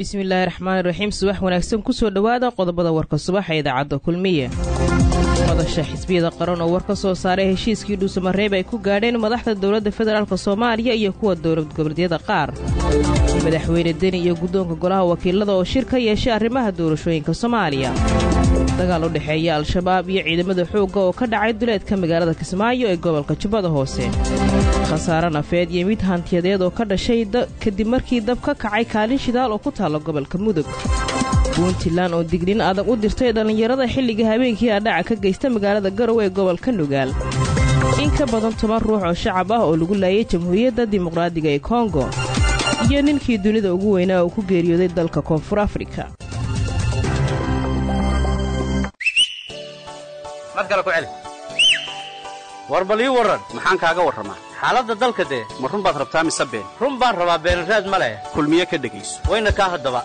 bismillaahi raxmaani raxiim subax wanaagsan kusoo dhowaada qodobada warka subaxa idaacadda kulmiye madasha xisbiyada qaran oo war ka soo saaray heshiiskii dhuusamareeb ay ku gaadheen madaxda dowladda federaalk soomaaliya iyo kuwa dowlad goboleedyada qaar madaxweyne deni iyo guddoonka golaha wakiilada oo shir ka yeeshay arrimaha doorashooyinka soomaaliya dagaal u dhexeeya al-shabaab iyo ciidamada xoogga oo ka dhacay duleedka magaalada kismaayo ee gobolka jubbada hoose khasaare nafeed iyo mid hantiyadeed oo ka dhashay kadib markii dab ka kacay kaalin shidaal oo ku taalla gobolka mudug puntland oo dignin adag u dirtay dhallinyarada xilliga habeenkii adhaca ka geysta magaalada garowe ee gobolka nugaal in ka badan toban ruux oo shacab ah oo lagu laayay jamhuuriyadda dimuqraadiga ee kongo iyo ninkii dunida ugu weynaa uu ku geeriyooday dalka koonfur afrika war bal ii warran maxaan kaaga warramaa xaaladda dalka dee ma run baad rabtaa mise been run baan rabaa beenaraad ma leh kulmiye ka dhegayso wayna kaa haddaba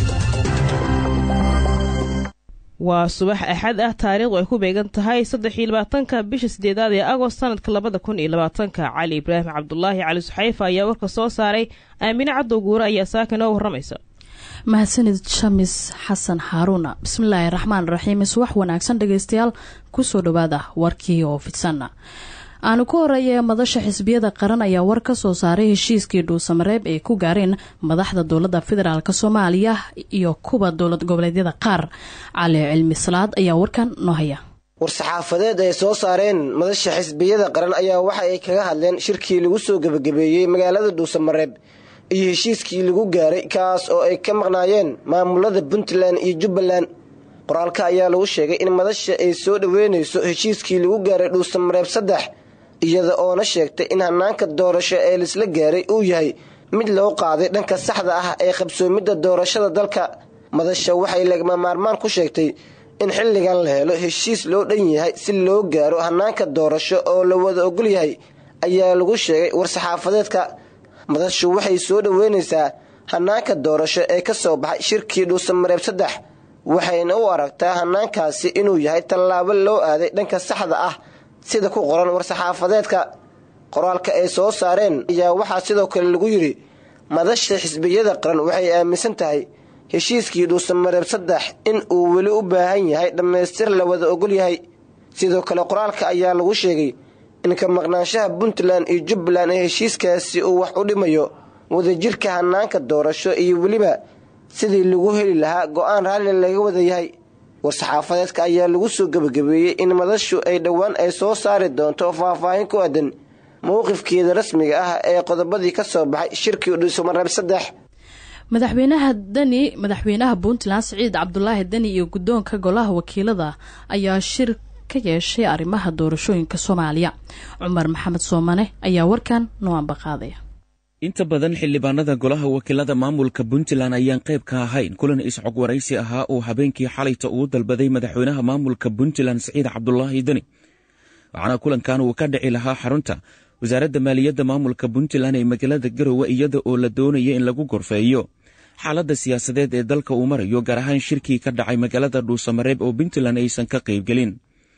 waa subax axad ah taariikhdu ay ku beegan tahay saddexiyo labaatanka bisha siddeedaad ee agost sanadka labada kun iyo labaatanka cali ibraahim cabdulaahi cali suxayfa ayaa warka soo saaray aamine caddow guure ayaa saaka inoo warramaysa mahadsanid shamis xasan xaaruuna bismillaahi raxmaan raxiim subax wanaagsan dhegeystayaal kusoo dhowaada warkii oo fidsan aanu ku horeeya madasha xisbiyada qaran ayaa war ka soo saaray heshiiskii dhuusamareeb ay ku gaareen madaxda dowladda federaalk soomaaliya iyo kuwa dowlad goboleedyada qaar cali cilmi salaad ayaa warkan noo haya war-saxaafadeed ay soo saareen madasha xisbiyada qaran ayaa waxa ay kaga hadleen shirkii lagu soo gebagabeeyey magaalada dhuusamareeb iyo heshiiskii lagu gaaray kaas oo ay ka maqnaayeen maamulada puntland iyo jubbaland qoraalka ayaa lagu sheegay in madasha ay soo dhoweynayso heshiiskii lagu gaaray dhuusamareeb saddex iyada oona sheegtay in hanaanka doorasho ee laisla gaaray uu yahay mid loo qaaday dhanka saxda ah ee qabsoomidda doorashada dalka madasha waxay lagama maarmaan ku sheegtay in xilligan la helo heshiis loo dhan yahay si loo gaaro hanaanka doorasho oo la wada ogol yahay ayaa lagu sheegay war-saxaafadeedka madashu waxay soo dhoweynaysaa hanaanka doorasho ee ka soo baxay shirkii dhuusamareeb saddex waxayna u aragtaa hanaankaasi inuu yahay tallaabo loo aaday dhanka saxda ah sida ku qoran war-saxaafadeedka qoraalka ay soo saareen ayaa waxaa sidoo kale lagu yidhi madasha xisbiyada qaran waxay aaminsan tahay heshiiskii dhuusamareeb saddex in uu weli u baahan yahay dhammaystir la wada ogol yahay sidoo kale qoraalka ayaa lagu sheegay in ka maqnaanshaha puntland iyo jubbaland ee heshiiskaasi uu wax u dhimayo wadajirka hanaanka doorasho iyo weliba sidii lagu heli lahaa go-aan raalli laga wada yahay war-saxaafadeedka ayaa lagu soo gebagabeeyey in madashu ay dhowaan ay soo saari doonto faahfaahin ku aadan mowqifkeeda rasmiga ah ee qodobadii ka soo baxay shirkii dhuusamareeb saddex madaxweynaha deni madaxweynaha puntland siciid cabdulaahi deni iyo guddoonka golaha wakiilada ayaa shir ka yeeshay arrimaha doorashooyinka soomaaliya cumar maxamed soomane ayaa warkan noo ambaqaadaya inta badan xildhibaanada golaha wakiilada maamulka puntland ayaan qayb ka ahayn kulan iscog waraysi ahaa uu habeenkii xalayta ugu dalbaday madaxweynaha maamulka puntland siciid cabdulaahi deni waxaana kulankan uu ka dhici lahaa xarunta wasaaradda maaliyadda maamulka puntland ee magaalada garowe iyada oo la doonaya in lagu gorfeeyo xaaladda siyaasadeed ee dalka uu marayo gaar ahaan shirkii ka dhacay magaalada dhuusamareeb oo puntland aysan ka qaybgelin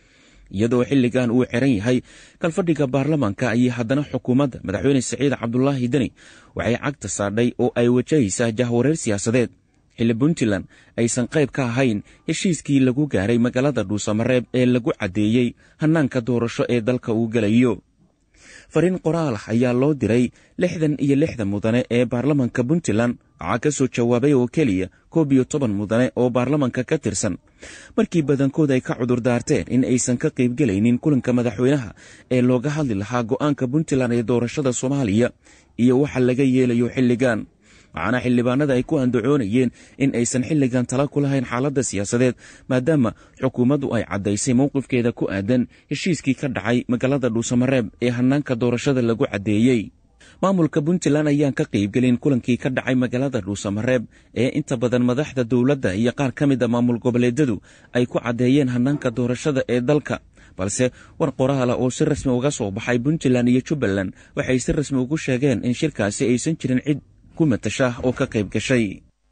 iyadoo xilligan uu xiran yahay kalfadhiga baarlamaanka ayay haddana xukuumadda madaxweyne siciid cabdulaahi deni waxay cagta saadhay oo ay wajahaysaa jahwareer siyaasadeed xilli puntland aysan qayb ka ahayn heshiiskii lagu gaaray magaalada dhuusamareeb ee lagu caddeeyey hannaanka doorasho ee dalka uu gelayo fariin qoraal ah ayaa loo diray lixdan iyo lixdan mudane ee baarlamanka puntland waxaa ka soo jawaabay oo keliya koob iyo toban mudane oo baarlamanka ka tirsan markii badankood ay ka cudur daarteen in aysan ka qaybgelaynin kulanka madaxweynaha ee looga hadli lahaa go'aanka puntland ee doorashada soomaaliya iyo waxa laga yeelayo xilligan waxaana xildhibaanada ay ku andacoonayeen in aysan xilligan tala ku lahayn xaaladda siyaasadeed maadaama xukuumaddu ay caddaysay mowqifkeeda ku aadan heshiiskii ka dhacay magaalada dhuusamareeb ee hannaanka doorashada lagu caddeeyey maamulka puntland ayaan ka qaybgelin kulankii ka dhacay magaalada dhuusamareeb ee inta badan madaxda dowladda iyo qaar ka mid a maamul goboleedyadu ay ku caddeeyeen hannaanka doorashada ee dalka balse war qoraala oo si rasmi uga soo baxay puntland iyo jubbaland waxay si rasmi ugu sheegeen in shirkaasi aysan jirin cid ku matasha oo ka qayb gashay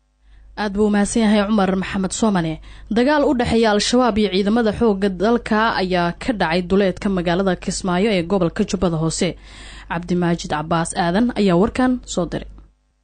aad buu umahadsan yahay cumar maxamed soomane dagaal u dhexeeya al-shabaab iyo ciidamada xooga dalka ayaa ka dhacay duleedka magaalada kismaayo ee gobolka jubbada hoose cabdimaajid cabaas aadan ayaa warkan soo diray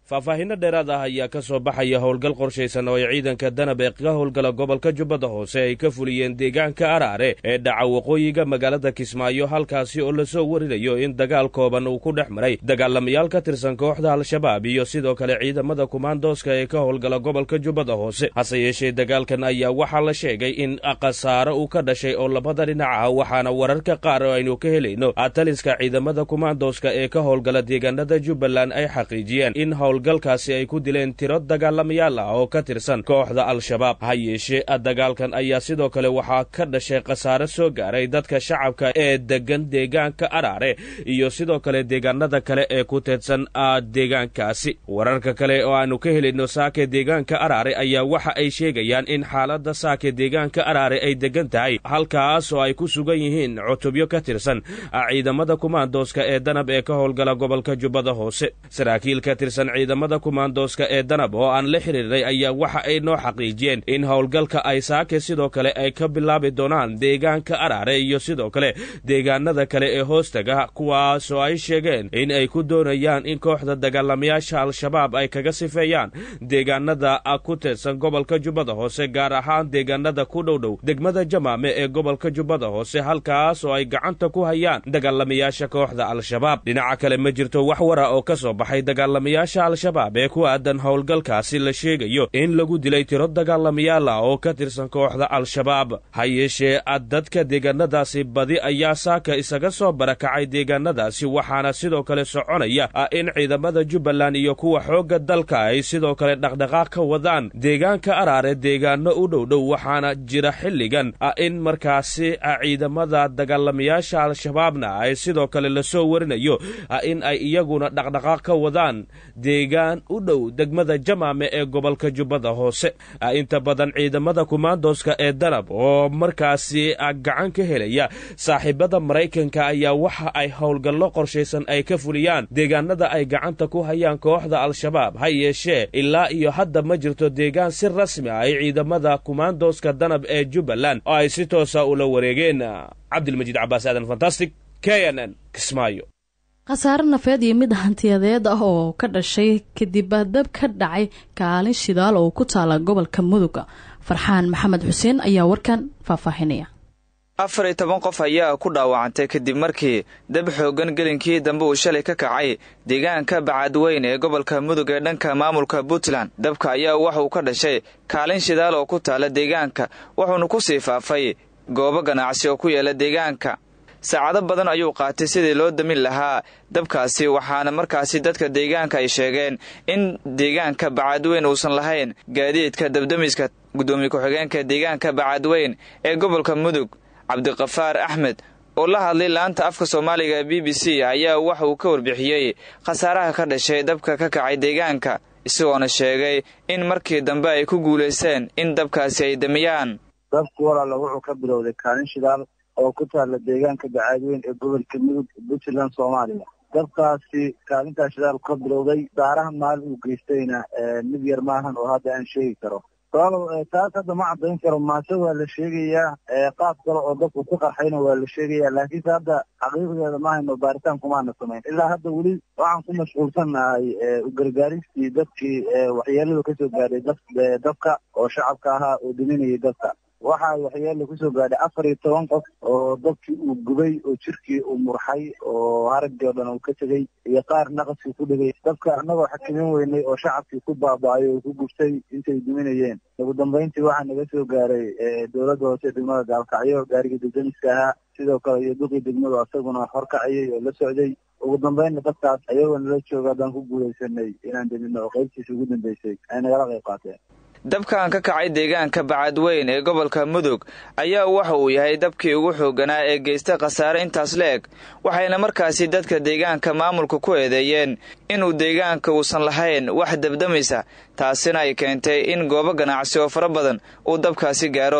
faahfaahinno dheeraad ah ayaa ka soo baxaya howlgal qorshaysan oo ay ciidanka danab ee ka howlgala gobolka jubbada hoose ay ka fuliyeen deegaanka araare ee dhaca waqooyiga magaalada kismaayo halkaasi oo lasoo warinayo in dagaal kooban uu ku dhex maray dagaalamayaal ka tirsan kooxda al-shabaab iyo sidoo kale ciidamada kumaandooska ee ka howlgala gobolka jubbada hoose hase yeeshee dagaalkan ayaa waxaa la sheegay in khasaare uu ka dhashay oo labada dhinac ah waxaana wararka qaar oo aynu ka helayno taliska ciidamada kumaandooska ee ka howlgala deegaanada jubbaland ay xaqiijiyeen in howlgalkaasi ay ku dileen tiro dagaalamayaal ah oo ka tirsan kooxda al-shabaab ha yeeshee dagaalkan ayaa sidoo kale waxaa ka dhashay khasaare soo gaaray dadka shacabka ee degan deegaanka araare iyo sidoo kale deegaanada kale ee ku teedsan deegaankaasi wararka kale oo aanu ka helayno saake deegaanka araare ayaa waxa ay sheegayaan in xaaladda saake deegaanka araare ay degan tahay halkaas oo ay ku sugan yihiin cutubyo ka tirsan ciidamada kumaandooska ee danab ee ka howlgala gobolka jubbada hoose saraakiil ka tirsan ciidamada kumaandooska ee danab oo aan la xiriirnay ayaa waxa ay noo xaqiijiyeen in howlgalka ay saake sidoo kale ay ka bilaabi doonaan deegaanka araare iyo sidoo kale deegaanada kale ee hoostaga kuwaas oo ay sheegeen in ay ku doonayaan in kooxda dagaalamayaasha al-shabaab ay kaga sifeeyaan deegaanada ku teedsan gobolka jubbada hoose gaar ahaan deegaanada ku dhowdhow degmada jamaame ee gobolka jubbada hoose halkaas oo ay gacanta ku hayaan dagaalamayaasha kooxda al-shabaab dhinaca kale ma jirto wax wara oo ka soo baxay dagaalamayaasha al-shabaab ee ku aadan howlgalkaasi la sheegayo in lagu dilay tiro dagaalamayaal ah oo ka tirsan kooxda al-shabaab ha yeeshee dadka deegaanadaasi badi ayaa saaka isaga soo barakacay deegaanadaasi waxaana sidoo kale soconaya in ciidamada jubbaland iyo kuwa xoogga dalka ay sidoo kale dhaqdhaqaaq ka wadaan deegaanka araare deegaano u dhowdhow waxaana jira xilligan in markaasi ciidamada dagaalamayaasha al-shabaabna ay sidoo kale lasoo warinayo in ay iyaguna dhaqdhaqaaq ka wadaan deegaan u dhow degmada jamaame ee gobolka jubbada hoose inta badan ciidamada kumaandooska ee danab oo markaasi gacan ka helaya saaxiibada maraykanka ayaa waxa ay howlgallo qorshaysan ay ka fuliyaan deegaanada ay gacanta ku hayaan kooxda al-shabaab ha yeeshee ilaa iyo hadda ma jirto deegaan si rasmi ah ay ciidamada kumaandooska danab ee jubbaland oo ay si toosa ula wareegeen cabdilmajiid cabaas aadan fantastic k n n kismaayo khasaare nafeed iyo mid hantiyadeed ah oo ka dhashay kadib dab ka dhacay kaalin shidaal oo ku taala gobolka mudug farxaan maxamed xuseen ayaa warkan faahfaahinaya afar iyo toban qof ayaa ku dhaawacantay kadib markii dab xooggan gelinkii dambe uu shalay ka kacay deegaanka bacadweyn ee gobolka mudug ee dhanka maamulka puntland dabka ayaa waxa uu ka dhashay kaalin shidaal oo ku taala deegaanka wuxuuna ku sii faafay goobo ganacsi oo ku yaala deegaanka saacado badan ayuu qaatay sidii loo damin lahaa dabkaasi waxaana markaasi dadka deegaanka ay sheegeen in deegaanka bacadweyn uusan lahayn gaadiidka dabdamiska guddoomiye ku-xigeenka deegaanka bacadweyn ee gobolka mudug cabdiqafaar axmed oo la hadlay laanta afka soomaaliga b b c ayaa waxa uu ka warbixiyey khasaaraha ka dhashay dabka ka kacay deegaanka isagoona sheegay in markii dambe ay ku guulaysteen in dabkaasi ay damiyaan dabku walaala wuxuu ka bilowday kaalin shidaal oo ku taalla deegaanka bacaadweyn ee gobolka mudug puntland soomaaliya dabkaasi kaalintaa shidaalku ka bilowday daaraha maalin uu geystayna mid yar maahan oo hadda aan sheegi karo taas hadda ma caddayn karo maase waa la sheegayaa qaab kale oo dabku ku qarxayna waa la sheegayaa laakiinse hadda xaqiiqdeeda mahayno baaritaan kumaana samayn ilaa hadda weli waxaan ku mashquulsannahay ugargaaristii dadkii waxyeelada kasoo gaadhay dabka oo shacabka ahaa oo dhiminayay dabka waxaa waxyeela kusoo gaadhay afar iyo toban qof oo dabkii uu gubay oo jirkii uu murxay oo haraggii oo dhan uu ka tegey iyo qaar naqaskii ku dhegay dabka annagoo xakamin weynay oo shacabkii ku baaba'ay oo ku gubtay intay duminayeen ugu dambayntii waxaa naga soo gaaray dowladda hoose degmada gaalkacyo gaarigii degdemiska ahaa sidoo kale iyo duqii degmadu asaguna horkacayay oo la socday ugu dambaynna dadkaas ayagoo nala jooga haddaan ku guulaysanay inaan demino oo qaybtiisa ugu dambeysay ay nagala qayb qaateen dabkan ka kacay deegaanka bacadweyn ee gobolka mudug ayaa waxa uu yahay dabkii ugu xoogganaa ee geysta khasaare intaas la eg waxayna markaasi dadka deegaanka maamulka ku eedeeyeen inuu deegaanka uusan lahayn wax dabdamisa taasina ay keentay in goobo ganacsi oo fara badan uu dabkaasi gaaro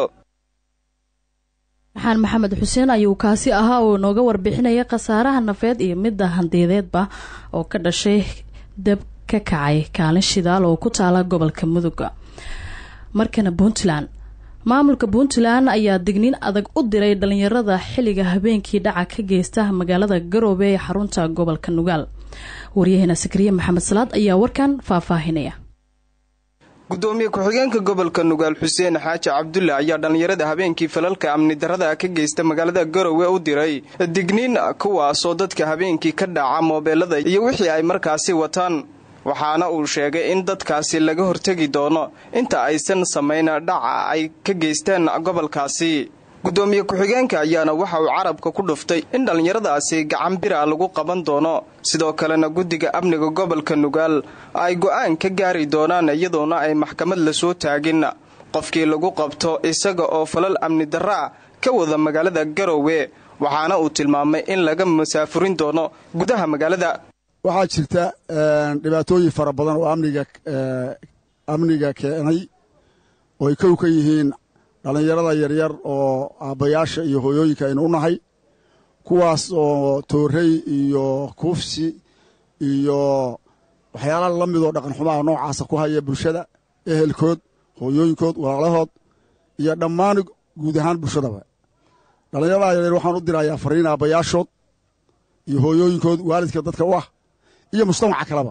maxaan maxamed xuseen ayuu kaasi ahaa oo nooga warbixinaya khasaaraha nafeed iyo midda handiyadeedba oo ka dhashay dab ka kacay kaalin shidaal oo ku taala gobolka muduga markana puntland maamulka puntland ayaa digniin adag u diray dhalinyarada xilliga habeenkii dhaca ka geysta magaalada garoobe ee xarunta gobolka nugaal waryaheena sakriye maxamed salaad ayaa warkan faahfaahinaya gudoomiye ku-xigeenka gobolka nugaal xuseen xaaji cabdulle ayaa dhallinyarada habeenkii falalka amni darada ka geysta magaalada garowe u diray digniin kuwaasoo dadka habeenkii ka dhaca moobeelada iyo wixii ay markaasi wataan waxaana uu sheegay in dadkaasi laga hortegi doono inta aysan samayn dhaca ay ka geysteen gobolkaasi gudoomiye ku-xigeenka ayaana waxa uu carabka ku dhuftay in dhallinyaradaasi gacan bira lagu qaban doono sidoo kalena guddiga amniga gobolka nugaal ay go'aan ka gaari doonaan iyadoona ay maxkamad lasoo taagin qofkii lagu qabto isaga oo falal amni darra ah ka wada magaalada garowe waxaana uu tilmaamay in laga masaafurin doono gudaha magaalada waxaa jirta dhibaatooyin fara badan oo amniga amniga keenay oo ay kow ka yihiin dhallinyarada yaryar oo aabbayaasha iyo hooyooyinka aynu u nahay kuwaas oo toorey iyo kuufsi iyo waxyaala la midoo dhaqanxumaha noocaasa ku haya bulshada ehelkood hooyooyinkood walaalahood iyo dhammaan guud ahaan bulshadaba dhallinyarada yaryar waxaan u dirayaa fariin aabbayaashood iyo hooyooyinkood waalidka dadka u ah iyo mujtamaca kaleba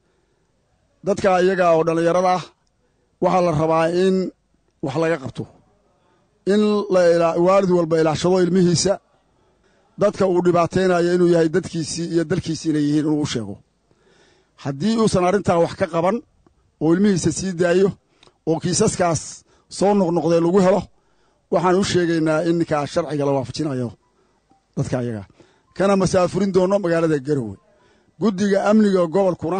dadka iyaga oo dhallinyarada ah waxaa la rabaa in wax laga qabto in waalid walba ilaashado ilmihiisa dadka uu dhibaataynayo inuu yahay dadkiisii iyo dalkiisii inay yihiin inuu u sheego haddii uusan arrintaa wax ka qaban oo ilmihiisa sii daayo oo kiisaskaas soo noqnoqdee lagu helo waxaan u sheegaynaa in ninkaa sharciga la waafajinayo dadka ayaga kana masaafurin doonno magaalada garowe guddiga amniga gobolkuna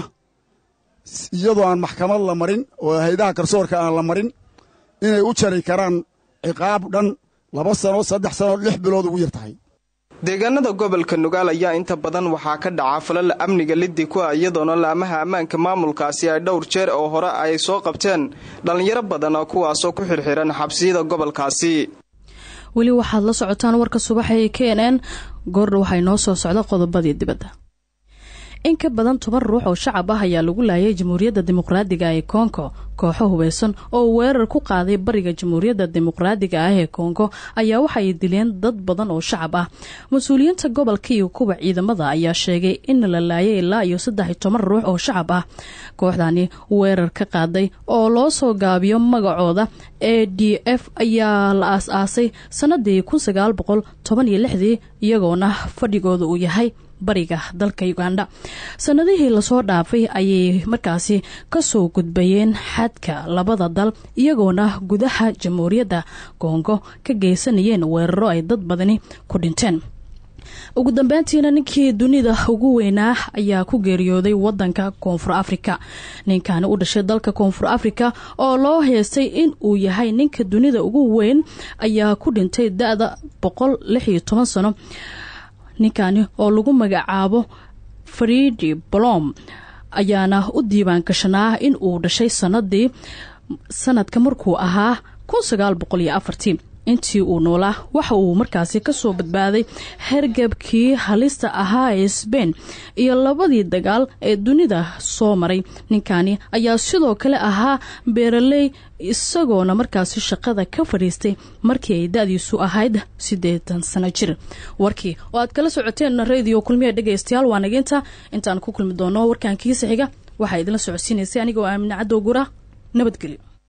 iyadoo aan maxkamad la marin oo haydaha garsoorka aan la marin inay u jari karaan ciqaab dhan laba sano saddex sano lix bilood ugu yar tahay deegaanada gobolka nugaal ayaa inta badan waxaa ka dhaca falal amniga liddi ku ah iyadoona laamaha ammaanka maamulkaasi ay dhowr jeer oo hore ay soo qabteen dhallinyaro badan kuwaasoo ku xirxiran xabsiyada gobolkaasi weli waxaad la socotaan warka subaxa ee k n n goordha waxay noo soo socda qodobadii dibadda in ka badan toban ruux oo shacab ah ayaa lagu laayay jamhuuriyadda dimuqraadiga ee kongo kooxo hubeysan oo weerar ku qaaday bariga jamhuuriyadda dimuqraadiga ah ee kongo ayaa waxaay dileen dad badan oo shacab ah mas-uuliyiinta gobolka iyo kuwa ciidamada ayaa sheegay in la laayay ilaa iyo saddex iyo toban ruux oo shacab ah kooxdani weerar ka qaaday oo loo soo gaabiyo magacooda e d f ayaa la aas-aasay sanadii kun sagaal boqol toban iyo lixdii iyagoona fadhigooda uu yahay bariga dalka uganda sanadihii lasoo dhaafay ayay markaasi kasoo gudbayeen xadka labada dal iyagoona gudaha jamhuuriyadda kongo ka geysanayeen weeraro ay dad badani ku dhinteen ugu dambeyntiina ninkii dunida ugu weynaa ayaa ku geeriyooday wadanka koonfur afrika ninkani u dhashay dalka koonfur afrika oo loo heestay in uu yahay ninka dunida ugu weyn ayaa ku dhintay da-da boqol lix iyo toban sano ninkani oo lagu magacaabo fridi blom ayaana u diiwaan gashanaa in uu dhashay sanadii sanadka markuu ahaa kun sagaal boqol iyo afartii intii uu noolaa waxa uu markaasi kasoo badbaaday hergebkii halista ahaa ee sbain iyo labadii dagaal ee dunida soo maray ninkani ayaa sidoo kale ahaa beeraley isagoona markaasi shaqada ka fadhiistay markii ay da-diisu ahayd siddeetan sano jir warkii oo aad kala socoteen radio kulmiya dhegaystayaal waa naginta intaan ku kulmi doono warkan kiisa xiga waxaa idinla socodsiinaysay anigoo aamine cadow gura nabadgelyo